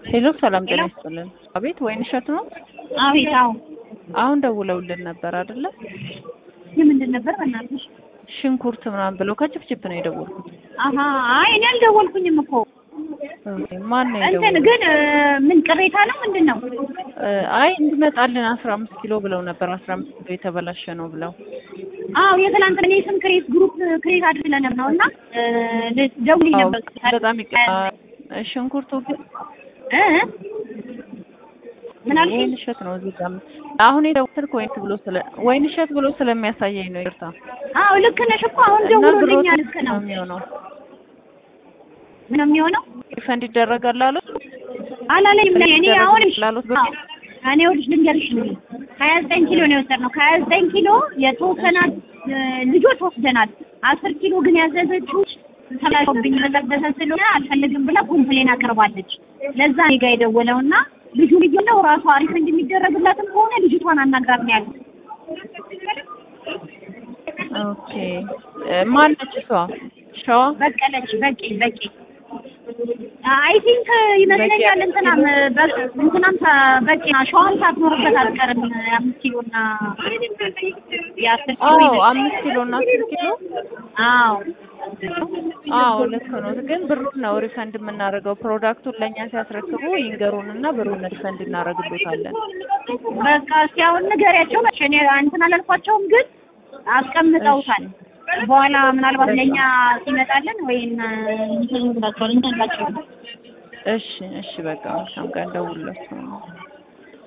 ሄሎ ሰላም ጤና ይስጥልን። አቤት ወይን እሸት ነው? አቤት። አዎ አሁን ደውለውልን ነበር አይደለ? የምንድን ነበር በእናትሽ? ሽንኩርት ምናምን ብለው ከችፕችፕ ነው የደወልኩት። አሀ አይ እኔ አልደወልኩኝም እኮ ኦኬ፣ ማን ነው እንትን የደወለው? ግን እ፣ ምን ቅሬታ ነው ምንድን ነው? አይ እንዲመጣልን አስራ አምስት ኪሎ ብለው ነበር። አስራ አምስት ኪሎ የተበላሸ ነው ብለው አዎ የትላንት እኔ ስም ክሬት ግሩፕ ክሬት አድርገን ነው እና እ፣ ደውዬ አዎ፣ ነበር በጣም ይቀ- ሽንኩርቱ ግን እ ምን አልሽኝ? ወይን እሸት ነው እዚህ ጋር አሁን የደወልኩት ወይን ብሎ ስለ ወይን እሸት ብሎ ስለሚያሳየኝ ነው። ይርታ አዎ ልክ ነሽ እኮ አሁን እና ብሮት ደውሎልኛል። ልክ ነው ነው። የሚሆነው። ምን ነው የሚሆነው? ሪፈንድ ይደረጋል አሉት። አላለኝም ላይ እኔ አሁን ላሉት ብር አዎ፣ እኔ ወዲሽ ልንገርሽ ነው ሀያ ዘጠኝ ኪሎ ነው የወሰድነው። ከሀያ ዘጠኝ ኪሎ የተወሰናት እ፣ ልጆች ወስደናል። አስር ኪሎ ግን ያዘዘችው ተላሽብኝ በጠበሰ ስለሆነ አልፈልግም ብላ ኮምፕሌን አቅርባለች። ለዛ እኔ ጋ የደወለውና ልጁ ልጅ ነው ራሱ አሪፍ እንደሚደረግላትም ከሆነ ልጅቷን አናግራት ነው ያሉት። ኦኬ ማን ነች እሷ? ሸዋ በቀለች በቂ በቂ አይ ቲንክ ይመስለኛል እንትናም በ- እንትናም ሳ- በቂ ሸዋም ሳትኖርበት አትቀርም። የአምስት ኪሎ እና የአስር ኪሎ አዎ ይመስለኛል። አምስት ኪሎ እና አስር ኪሎ አዎ አዎ ልክ ነው። ግን ብሩን ነው ሪፈንድ የምናደርገው። ፕሮዳክቱን ለእኛ ሲያስረክቡ ይንገሩን እና ብሩን ሪፈንድ እናደርግሎታለን። በቃ እስኪ አሁን ንገሪያቸው። መቼ እኔ እንትን አላልኳቸውም፣ ግን አስቀምጠውታል። በኋላ ምናልባት ለእኛ ሲመጣልን ወይም እንትን ይላቸዋል እንትን ይላቸዋል። እሺ እሺ በቃ መልካም ቀን ደውላችሁ